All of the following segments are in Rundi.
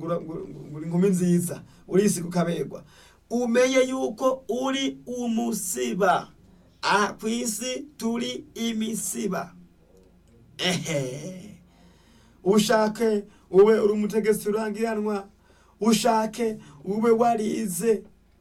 ura- ngo- ngo uri inkumi nziza urisiga ukaberwa umenye yuko uri umusiba aha ku isi turi imisiba ehe ushake ube uri umutegetsi urangiranwa ushake ube warize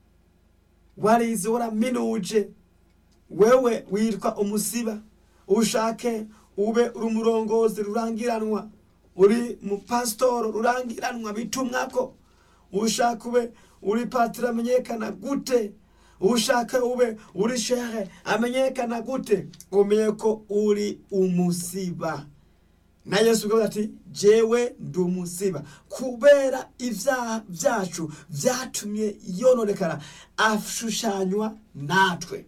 warize waraminuje wewe witwa umusiba ushake ube uri umurongozi rurangiranwa uri mupasitoro rurangiranwa bitumwako ushaka ube uri patiri amenyekana gute ushaka ube uri shehe amenyekana gute umenye ko uri umusiba na yesu ubwo ati jewe ndi umusiba kubera ibyaha byacu byatumye yononekara ashushanywa natwe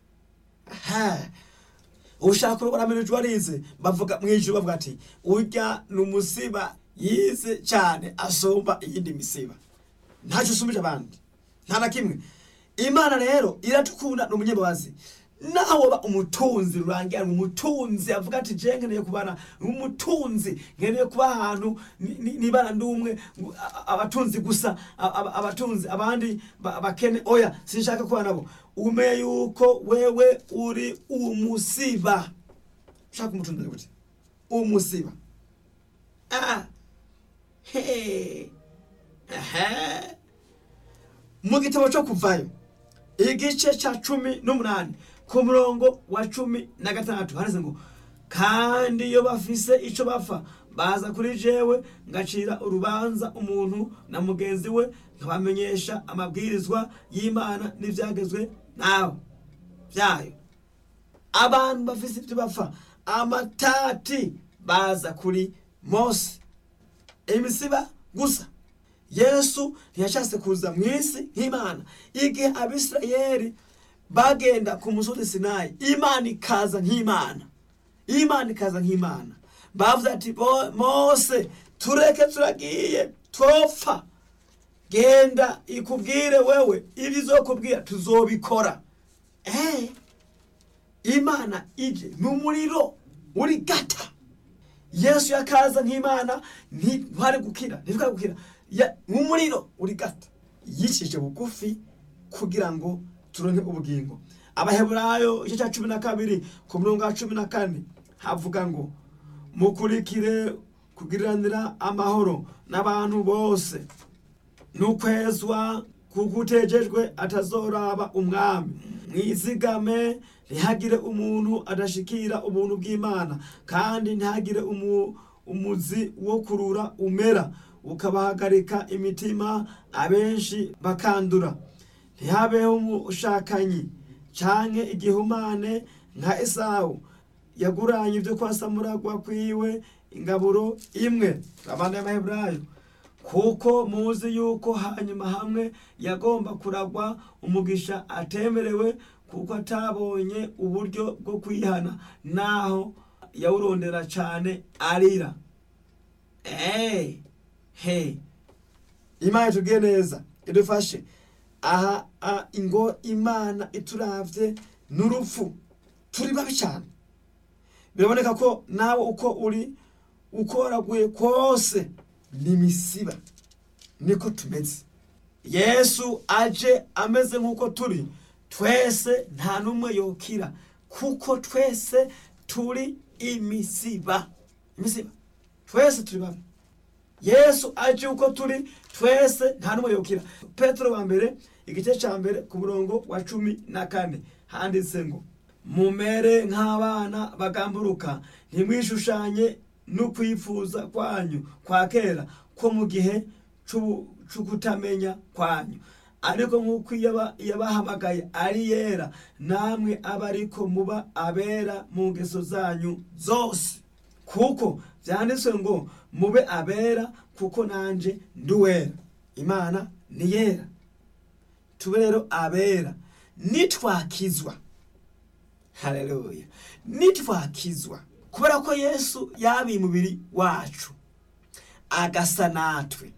ha ushaka urugo rameneje warize bavuga mu ijuru bavuga ati urya ni umusiba yize cyane asumba iyindi misiba ntacyo usumbije abandi nta na kimwe imana rero iratukunda ni umunyambabazi naho waba umutunzi rurangiranwa umutunzi avuga ati je nkeneye kubana umutunzi nkeneye kuba ahantu ni- ni- nibana ndumwe ngo a- a- abatunzi gusa a- a- abatunzi abandi ba- bakene oya sinshaka kuba nabo umenye yuko wewe uri umusiba ushaka umutunzi gute umusiba ah he aha mu gitabo cyo kuvayo igice cya cumi n'umunani ku murongo wa cumi na gatandatu handitse ngo kandi iyo bafise icyo bapfa baza kuri jewe ngacira urubanza umuntu na mugenzi we nkabamenyesha amabwirizwa y'imana n'ibyagezwe nawe byayo abantu bafise ibyo bapfa amatati baza kuri mose imisiba gusa yesu ntiyashatse kuza mu isi nk'imana igihe abisirayeli bagenda ku musozi sinayi imana ikaza nk'imana imana ikaza nk'imana bavuze ati "Bo- mose tureke turagiye twopfa genda ikubwire wewe ibyo izokubwira tuzobikora eh imana ije ni umuriro uri gata yesu yakaza nk'imana ntitwari gukira ntitwari gukira Ya- nk'umuriro uri gata yicishije bugufi kugira ngo turonke ubugingo abaheburayo igice cya cumi na kabiri ku murongo wa cumi na kane havuga ngo mukurikire kugiriranira amahoro n'abantu bose n'ukwezwa kuko utejejwe atazoraba umwami mwizigame ntihagire umuntu adashikira ubuntu bw'imana kandi ntihagire umu, umuzi wo kurura umera ukabahagarika imitima abenshi bakandura ntihabeho umushakanyi canke igihumane nka esawu yaguranye ibyo kwa samuragwa kwiwe ingaburo imwe abana y'amaheburayo kuko muzi yuko hanyuma hamwe yagomba kuragwa umugisha atemerewe kuko atabonye uburyo bwo kwihana naho yawurondera cyane arira hey, hey. imana itubwiye neza idufashe aha a, ingo imana ituravye n'urupfu turi babi cyane biraboneka ko nawe uko uri ukoraguye kose n'imisiba niko tumeze yesu aje ameze nk'uko turi twese nta n'umwe yokira kuko twese turi imisiba imisiba twese turi bamwe yesu aje uko turi twese nta n'umwe yokira petero wa mbere igice cya mbere ku murongo wa cumi na kane handitse ngo mumere nk'abana bagamburuka ntimwishushanye no kwifuza kwanyu kwa kera ko mu gihe c'ubu- c'ukutamenya kwanyu ariko nk'uko yaba- yabahamagaye ari yera namwe aba ariko muba abera mu ngeso zanyu zose kuko byanditswe ngo mube abera kuko nanje ndi uwera imana ni yera tube rero abera nitwakizwa haleluya nitwakizwa kubera ko yesu yabiye umubiri wacu agasa natwe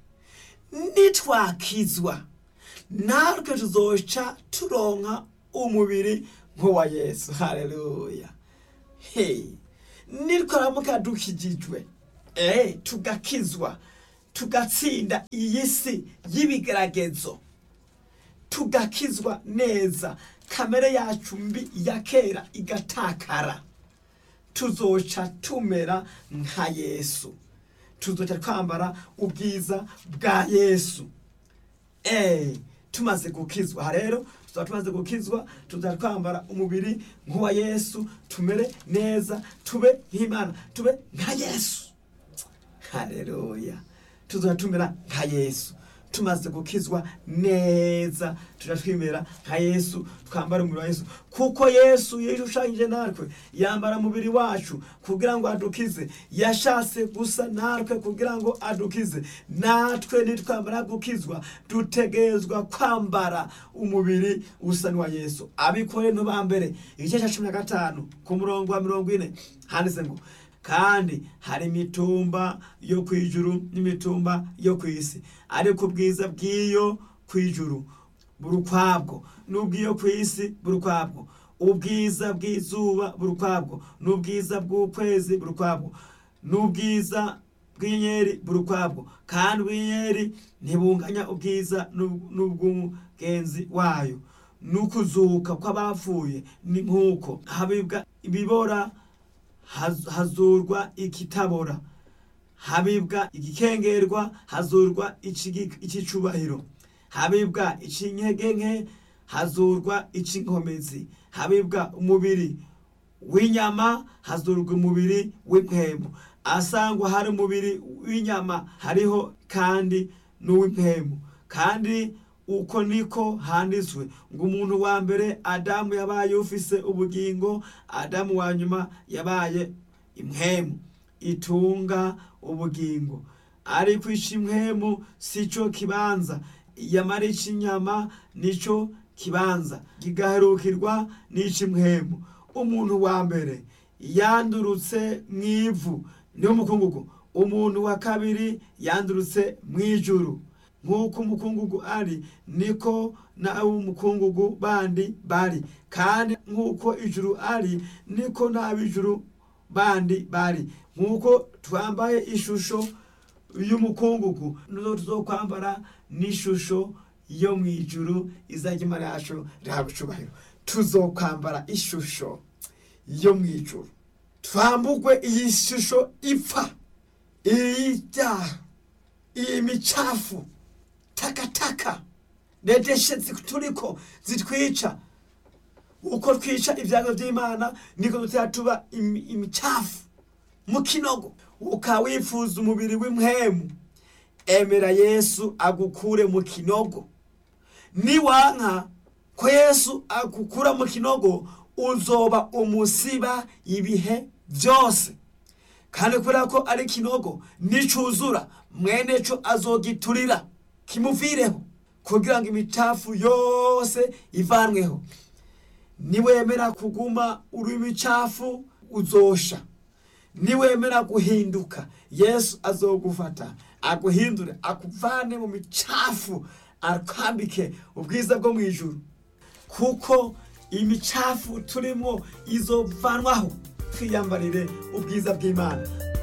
nitwakizwa natwe tuzoca turonka umubiri nk'uwa yesu haleluya hey. nitwaramuka dukijijwe eh, tugakizwa tugatsinda iyi si y'ibigeragezo tugakizwa neza kamere yacu mbi ya kera igatakara tuzoca tumera nka yesu tuzoca twambara ubwiza bwa yesu Eh, tumaze gukizwa aha rero tuzaba tumaze gukizwa tuzaba twambara umubiri nk'uwa yesu tumere neza tube nk'imana tube nka yesu haleluya tuzaba tumera nka yesu tumaze gukizwa neza tuja twimera nka yesu twambara umubiri wa yesu kuko yesu yishushanyije natwe yambara umubiri wacu kugira ngo adukize yashatse gusa natwe kugira ngo adukize natwe nitwamara gukizwa dutegerezwa kwambara umubiri usa n'uwa yesu abikore ba mbere igice cya cumi na gatanu ku murongo wa mirongo ine handitse ngo kandi hari imitumba yo ku ijuru n'imitumba yo ku isi ariko ubwiza bw'iyo ku ijuru buri ukwabwo n'ubw'iyo ku isi buri ukwabwo ubwiza bw'izuba buri ukwabwo n'ubwiza bw'ukwezi buri ukwabwo n'ubwiza bw'inyenyeri buri ukwabwo kandi ubw'inyenyeri ntibunganya ubwiza n'ub- n'ubw'umugenzi wayo n'ukuzuka kw'abapfuye ni nk'uko habibwa ibibora haz- hazurwa ikitabora habibwa igikengerwa hazurwa ikigi- ikicubahiro habibwa ikinyege nke hazurwa icinkomezi habibwa umubiri w'inyama hazurwa umubiri w'impemu asangwa hari umubiri w'inyama hariho kandi n'uw'impemu kandi uko niko handitswe ngo umuntu wa mbere adamu yabaye ufise ubugingo adamu wa nyuma yabaye impemu itunga ubugingo ariko ic'impemu si cyo kibanza yamara ic'inyama nico kibanza kigaherukirwa n'ic'impemu umuntu wa mbere yandurutse mu ivu niwo mukungugu umuntu wa kabiri yandurutse mu ijuru nk'uko umukungugu ari niko n'ab'umukungugu bandi bari kandi nk'uko ijuru ari niko n'ab'ijuru bandi bari nk'uko twambaye ishusho y'umukungugu nizo tuzokwambara n'ishusho yo mu ijuru izajya imana yacu rihabwa icubahiro tuzokwambara ishusho yo mu ijuru twambugwe iyi shusho ipfa iyi byaha iyi micafu takataka nedeshe turiko zitwica uko twica ibyago by'imana niko dutera tuba imi- imicafu mu kinogo ukaba wifuza umubiri w'impwemu emera yesu agukure mu kinogo niwanka ko yesu agukura mu kinogo uzoba umusiba ibihe byose kandi kubera ko ari kinogo nicuzura mwene co azogiturira kimuvireho kugira ngo imicafu yose ivanweho niwemera kuguma uri imicafu uzosha niwemera guhinduka yesu azogufata aguhindure akuvane mu micafu akwambike ubwiza bwo mu ijuru kuko imicafu turimo izovanwaho twiyambarire ubwiza bw'imana